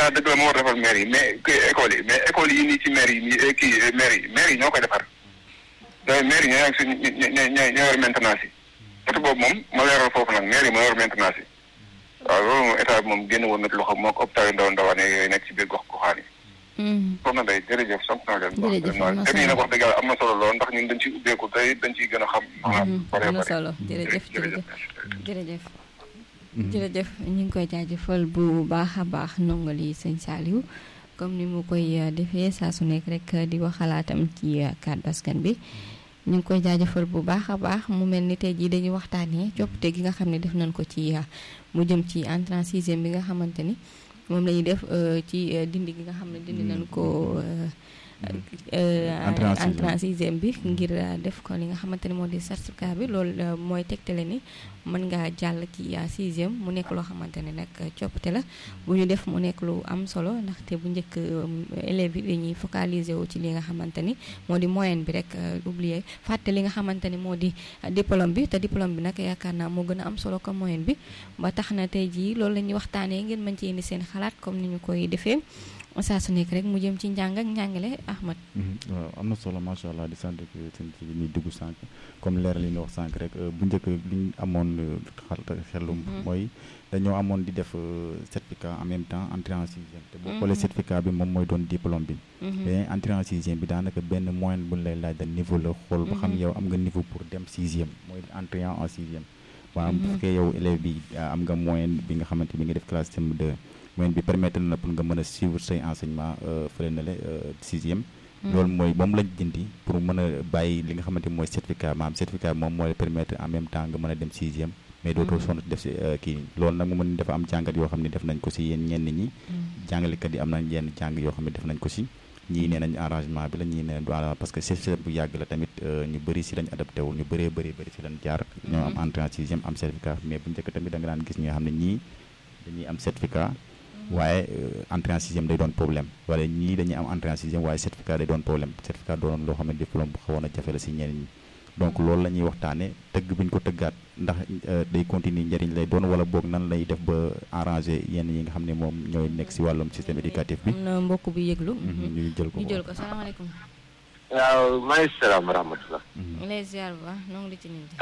état dëgg la moo war defar maire yi mais kii école yi mais école yi nii ci maire yi nii kii maire yi maire yi ñoo koy defar donc maire yi ñoo yor suñ ñoo ñoo ñoo yor maintenance yi côté boobu moom ma leeral foofu nag maire yi moo yor maintenance yi waaw loolu moom état bi moom génn woon na ci loxo moo ko hôpital yu ndaw ndawaan yooyu nekk ci biir gox goxaan yi soxna day jërëjëf sant naa leen jërëjëf am na te nii nag wax dëgg yàlla am na solo lool ndax ñun dañ ciy ubbeeku tey dañ ciy gën a xam maanaam am na solo jërëjëf jërëjëf jërëjëf jërëjëf ñu ngi koy jaajëfal bu baax a baax ndongali sëñ Saliou comme ni mu koy defee saa su nekk rek di wax xalaatam ci kàddu askan bi ñu ngi koy jaajëfal bu baax a baax mu mel ni tey jii dañuy waxtaanee coppite gi nga xam ne def nañ ko ci mu jëm ci entrée en sixième bi nga xamante ni moom la ñuy def ci dindi gi nga xam ne dindi nañ ko entrée en sixième bi ngir def ko li nga xamante ni moo di certificat bi loolu mooy tegtale ni mën ngaa jàll ci sixième mu nekk loo xamante ne nag coppite la bu ñu def mu nekk lu am solo ndaxte bu njëkk élèves yi dañuy focaliser wu ci li nga xamante ni moo di moyenne bi rek oublier fàtte li nga xamante ni moo di diplôme bi te diplôme bi nag yaakaar naa moo gën a am solo ko moyenne bi ba tax na tey jii loolu la ñuy waxtaanee ngeen mën ci indi seen xalaat comme ni ñu koy defee saa su nekk rek mu jëm ci njàng ak njàngale Ahmad waaw am na solo macha allah di sant seen ci bi ñuy dugg sànq comme leeral li nga wax sànq rek bu njëkk li ñu amoon xelum mooy dañoo amoon di def certificat en même temps entrée en sixième te boo xoolee certificat bi moom mooy doon diplôme bi mais entrée en sixième bi daanaka benn moyenne bu ñu lay laaj da niveau la xool ba xam yow am nga niveau pour dem sixième mooy entrée en sixième waaw bu fekkee yow élève bi am nga moyenne bi nga xamante bi nga def classe CM2 moyenne bi permettre na pour nga mën a suivre say enseignement fële na le sixième loolu mooy moom lañ dindi pour mën a bàyyi li nga xamante mooy certificat maanaam certificat moom moo lay permettre en même temps nga mën a dem sixième mais dootoo sonn def si kii loolu nag mu mën dafa am jàngat yoo xam ne def nañ ko si yéen ñenn ñi jàngalekat yi am nañ yenn jàng yoo xam ne def nañ ko si ñii nee nañ arrangement bi la ñii nee nañ du arrangement parce que système bu yàgg la tamit ñu bëri si lañ adapté wu ñu bëree bëri bëri si lañ jaar ñoo am entrée en sixième am certificat mais bu njëkk tamit da nga daan gis ñi nga xam ne ñii dañuy am certificat waaye entrée en sixième day doon problème wala ñii dañuy am entrée en sixième waaye certificat day doon problème certificat doonoon loo xam ne diplôme bu xawoon a jafe la si ñeneen ñi donc loolu la ñuy waxtaane tëgg bi ñu ko tëggaat ndax day continuer njëriñ lay doon wala boog nan lay def ba arranger yenn yi nga xam ne moom ñooy nekk si wàllum système éducatif bi. am na mbokk bu yëglu. ñu jël ko ñu jël ko salaamaaleykum. waaw maaleykum salaam wa rahmatulah. ñu lay ziar bu baax noo ngi ci nit